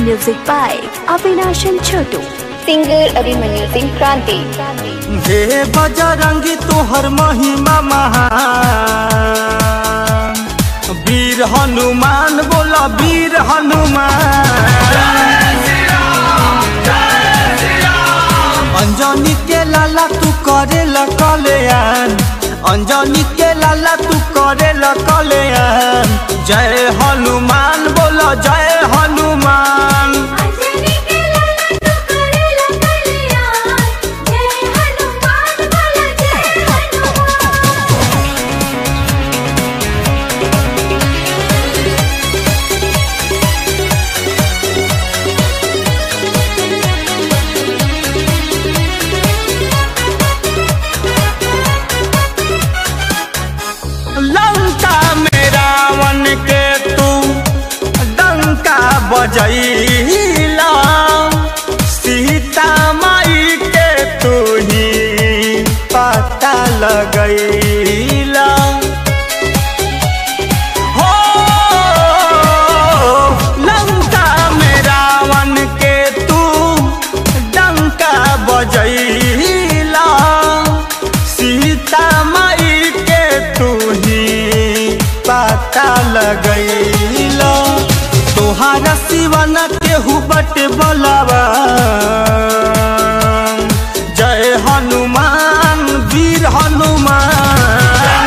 Music by Avinash and Chotu. Singer Abhimanyu Singh Kranti हे बजरंगी तोहर महिमा महान वीर हनुमान बोला वीर हनुमान अंजनी के लाला तू करे कल्याण अंजनी के लाला तू करे कल्याण जय हनुमान बोला जय हनुमान अंजनी के लाला तू करेला कल्याण जय हनुमान बोला जय हनुमान लंका में रावण के तू डंका बजैला सीता माई के तू ही पता लगैला हो लंका में रावण के तू डंका बजैला सीता माई के तू ही पता लगैला तोहारा सिवन केहू बट बोलावा जय हनुमान वीर हनुमान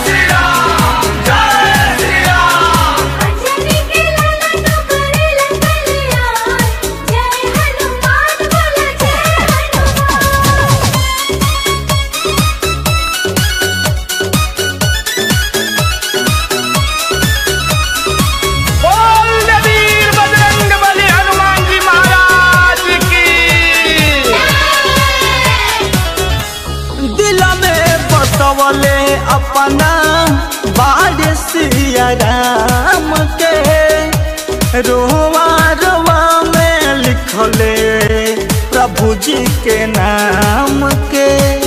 अंजनी के लाला तू करेला कल्याण जय हनुमान बोला जय हनुमान बोल वीर बजरंग बली हनुमान जी महाराज की दिल में बसवले अपना बाड़ सिया राम के रोवा रोवा में लिखले प्रभु जी के नाम के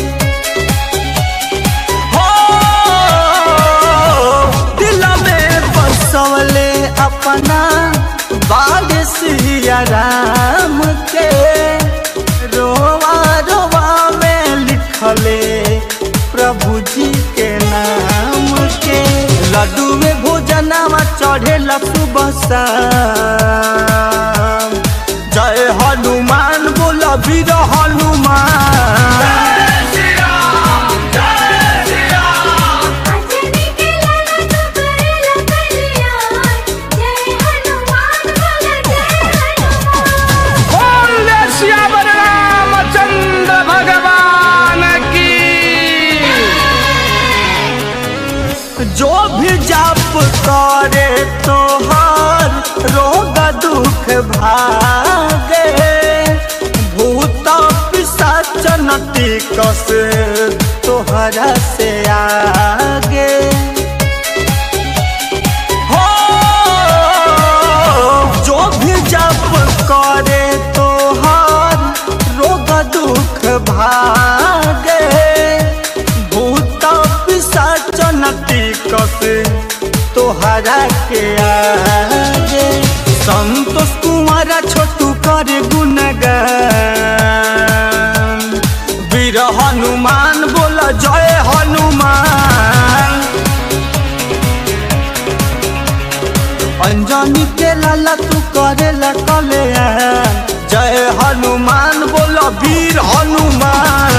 हो दिल में बसवले अपना बाग सिया राम के रोवा रोवा में लिखले प्रभु जी के नाम के लड्डू में भोजनवा चढ़े सुबह शाम जय हनुमान बोल वीर हनुमान अंजनी के लाला तू करेला कल्याण जय हनुमान बोला जय हनुमान बोले श्यावर रामचंद्र भगवान की जो भी जाप करे तोहर रोग दुख भागे भूत पिशाच नटी कस तोहरा से आगे हो जो भी जप करे तोहर रोग दुख भागे भूत पिशाच नटी कस तोहरा के आगे संतोष कुमार छोटू करे गुणगान वीर हनुमान बोल जय हनुमान अंजनी के लाला तू करेला कल्याण जय हनुमान बोल वीर हनुमान